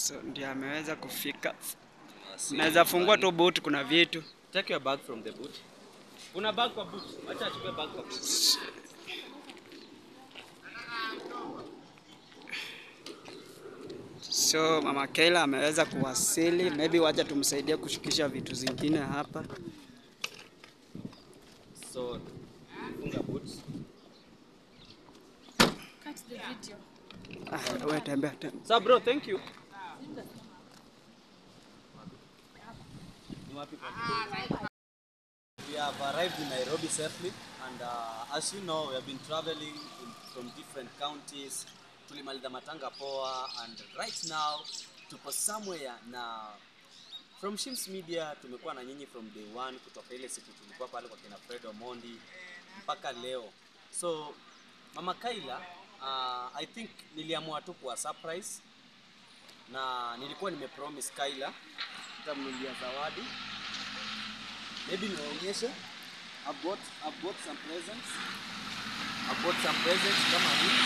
So ndio ameweza kufika. Naweza fungua tu boot, kuna vitu. Take your bag from the boot. Una bag kwa boot. Acha achukue bag kwa boot. So mama Kayla ameweza kuwasili, maybe wacha tumsaidie kushukisha vitu zingine hapa. So funga boot. Cut the video. Ah, wewe tembea tembea. So bro, thank you. Ni wapi kwa- We have arrived in Nairobi safely and uh, as you know we have been traveling in, from different counties. Tulimaliza matanga poa and right now tupo somewhere na from Shims Media tumekuwa na nyinyi from day one kutoka ile siku tulikuwa pale kwa kina Fred Omondi mpaka leo. So Mama Kaila uh, I think niliamua tu kuwa surprise na nilikuwa nimepromise Kaila nitamnunulia zawadi maybe niwaonyeshe I've got, I've got some presents I've got some presents kama hii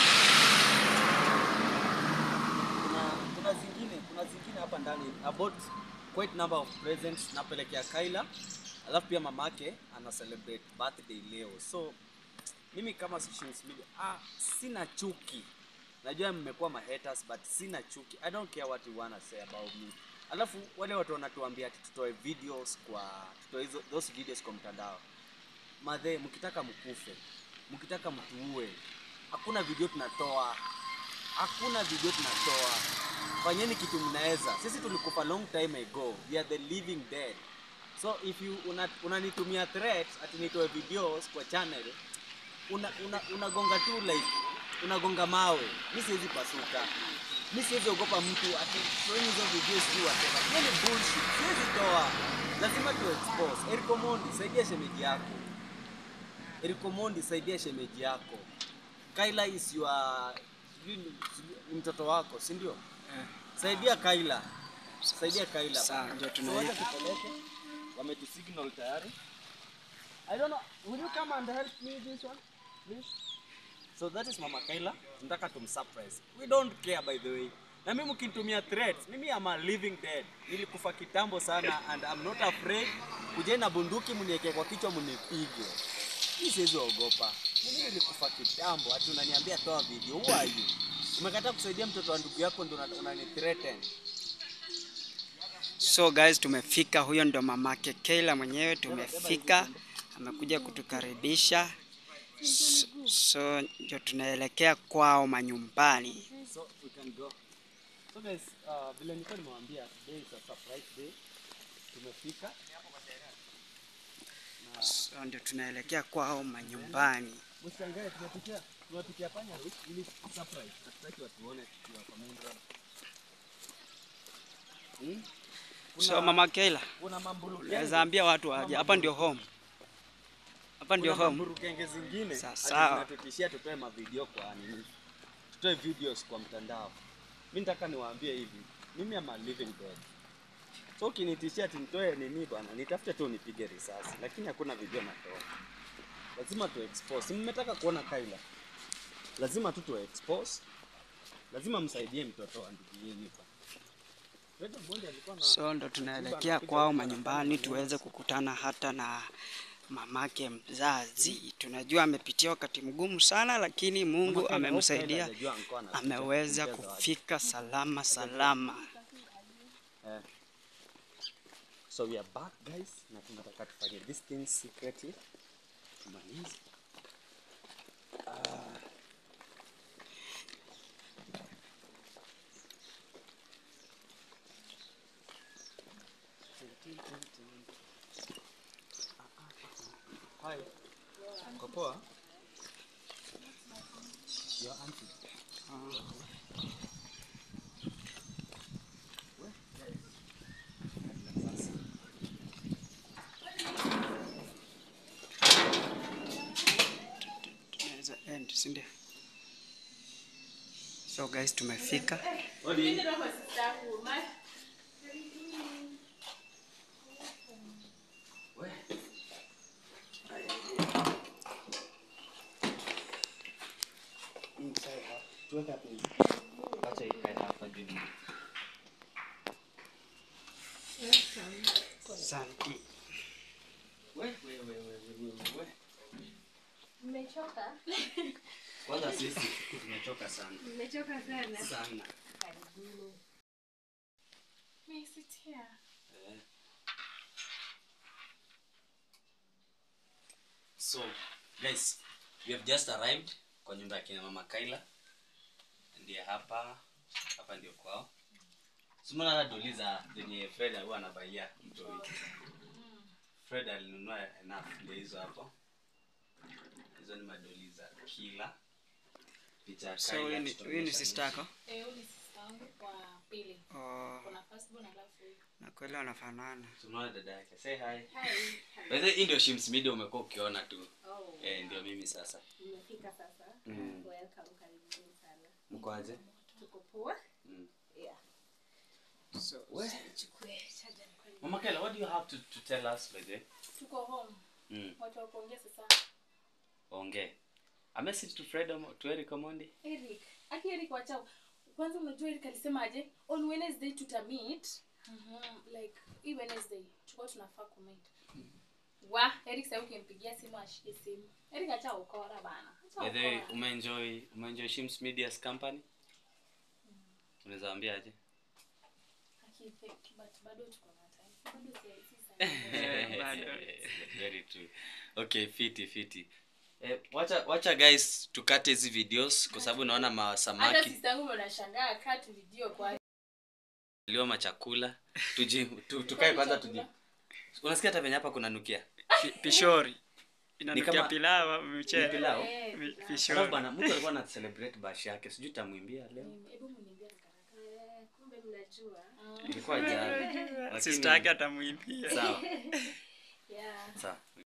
kuna, kuna zingine kuna zingine hapa ndani I bought quite number of presents napelekea Kaila alafu pia mamake ana celebrate birthday leo so mimi kama Shims Media ah, sina chuki najua mmekuwa ma haters but sina chuki i don't care what you wanna say about me alafu wale watu wanatuambia ati tutoe videos kwa tutoe hizo those videos kwa mtandao madhe mkitaka mkufe mkitaka mtuue hakuna video tunatoa hakuna video tunatoa fanyeni kitu mnaweza sisi tulikufa long time ago we are the living dead so if you una- unanitumia threat ati nitoe videos kwa channel una, una, unagonga tu like unagonga mawe mi siwezi pasuka mi siwezi ogopa mtu ati toeni hizo videos juu whatever hiyo ni bullshit siwezi toa lazima tu expose Eric Omondi saidia shemeji yako Eric Omondi saidia shemeji yako Kaila is your sijui ni ni mtoto wako si ndio saidia Kaila saidia Kaila Sawa, ndio So tunaita. wacha tupeleke wametusignal tayari I don't know. Will you come and help me this one, please? So that is Mama Kaila. Tunataka tumsurprise. We don't care by the way. Na mimi mkinitumia threats, mimi am a living dead. Nilikufa kitambo sana and I'm not afraid. Kujeni na bunduki mniweke kwa kichwa mnipige. Mimi siwezi ogopa. Mimi nilikufa kitambo, ati unaniambia toa video. Who are you? Umekataa kusaidia mtoto wa ndugu yako ndio una- unani threaten. So guys, tumefika. Huyo ndo mamake Kayla mwenyewe, tumefika, amekuja kutukaribisha. So, so ndio tunaelekea kwao manyumbani. So we can go. So guys, uh, vile nilikuwa nimewaambia today is a surprise day. Tumefika. So ndio tunaelekea kwao manyumbani. Mshangae tumepitia tumepitia panya route ili surprise. Hatutaki watu waone tukiwa kwa main road. Hmm? So mama Kayla, kuna mambulu naweza ambia watu waje. Hapa ndio home. Hapa ndio kuna home. mamburu kenge zingine Sawa, ati sawa. zinatutishia tutoe mavideo kwa nini? Tutoe videos kwa mtandao. Mimi nataka niwaambie hivi. Mimi am a living dead. So ukinitishia ati nitoe nini bwana, nitafute tu nipige risasi, lakini hakuna video natoa. Lazima tu expose. Si Mmetaka kuona Kaila. Lazima tu tu expose. Lazima msaidie mtoto wa ndugu yenu hapa. Fred Omondi alikuwa na So ndo tunaelekea kwao manyumbani tuweze kukutana hata na mamake mzazi. Tunajua amepitia wakati mgumu sana, lakini Mungu amemsaidia, ameweza kufika salama salama. Eh. So we are back guys na tunataka tufanye this thing secretly. Tumalize. Ah. Hi. Uko poa? Your auntie. Tunaweza end, si ndio? So guys, tumefika. Tuweke hapo hivi. Acha ikae hapa juu. Asante. We, we, we, we, we, we, we. Mmechoka? Kwanza sisi tumechoka sana Mmechoka sana. sana. Karibuni. May I sit here? Eh. So guys, we have just arrived kwa nyumba ya kina mama Kaila. Ndiye hapa hapa ndio kwao. Simona hata doli za zenye Fred huwa anabaia mtoi. Fred alinunua enough ndio hizo hapo. Hizo ni madoli za kila picha ya So Kyla huyu ni- tutaonyesha huyu ni sister yako? Eh, huyu ni sister yangu wa pili. Oh, Kuna first born alafu huyu. na kweli wanafanana. Tunaona dada yake. Say hi. Hi. By the way, hii ndio Shims Media umekuwa ukiona tu. Oh. Eh, ndio mimi sasa. Nimefika sasa. Mm. Welcome, karibuni sana. Mko aje? Tuko poa? Mm. Yeah. So, We. Nichukue charger nikweli. Mama Kela, what do you have to, to tell us by the way? Tuko home. Mm. Watu wa kuongea sasa. Ongee. A message to Fred Omo, to Eric Omondi. Eric. Aki Eric wachao. Kwanza unajua Eric alisemaje? On Wednesday tutamit. Mhm. Like hii Wednesday tulikuwa tunafaa kumeet. Wa, Eric sasa ukimpigia simu ashike simu. Eric acha ukora bana. Acha By the way, ukora. umeenjoy umeenjoy Shims Media's company? Unaweza waambia aje? Aki fake, but bado tuko na time. Bado si si sana. Eh, bado. Very true. Okay, fiti fiti. Eh, wacha wacha guys tukate hizi videos kwa sababu naona Hata masamaki sister yangu ndo anashangaa cut video kwa liwa machakula. Tuji tu, tukae kwanza tuji. Unasikia hata venye hapa kuna nukia? pi- pishori. Inanukia kama- pilau, Ni mchele. pilau. Eh, Mi- pilau. pishori. Alafu bana mtu alikuwa ana celebrate bash yake. Sijui tamwimbia leo. Hebu mniambie haraka. Kumbe mnajua. Ilikuwa jana. Lakini- Sister yake atamwimbia. Sawa. Yeah. Sawa.